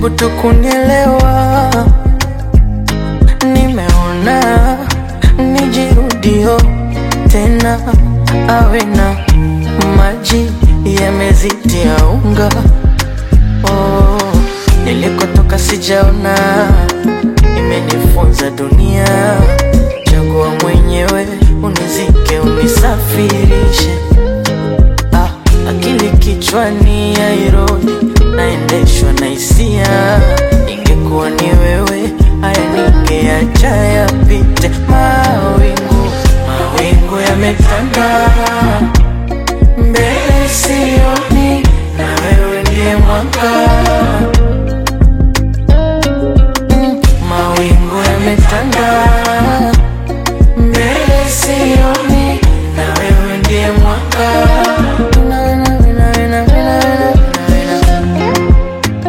jaribu tu kunielewa, nimeona nijirudio tena, awe na maji yamezitia unga. Oh, nilikotoka sijaona, imenifunza dunia. Chagua mwenyewe, unizike, unisafirishe. Ah, akili kichwani hairudi, naendeshwa na hisia. Ingekuwa ni wewe, haya ningeacha yapite. Mawingu, mawingu yametanda mbele sioni, na wewe ndiye mwanga. Mm, Mawingu yametanda mbele sioni, na wewe ndiye mwanga. Na, na, na, na, na, na, na, na, na.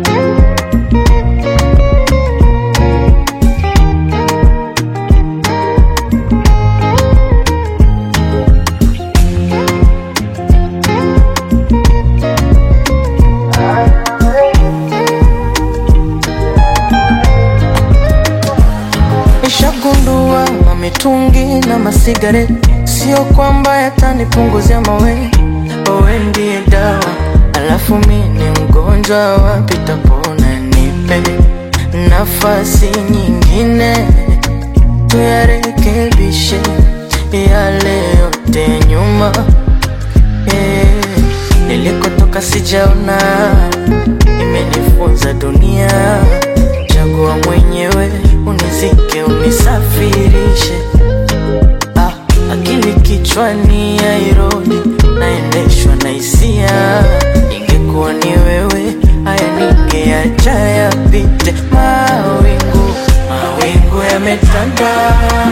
Nishagundua mamitungi na masigareti sio kwamba yatanipunguzia mawe. Wewe ndiye dawa, alafu mi ni mgonjwa, wapi tapona? Nipe nafasi nyingine, tuyarekebishe yale yote nyuma. Eh, nilikotoka sijaona, imenifunza dunia. Chagua mwenyewe, unizike, unisafirishe. Ah, akili kichwani hairudi, naendeshwa na hisia. Ingekuwa ni wewe, haya ningeacha yapite. Mawingu, mawingu yametanda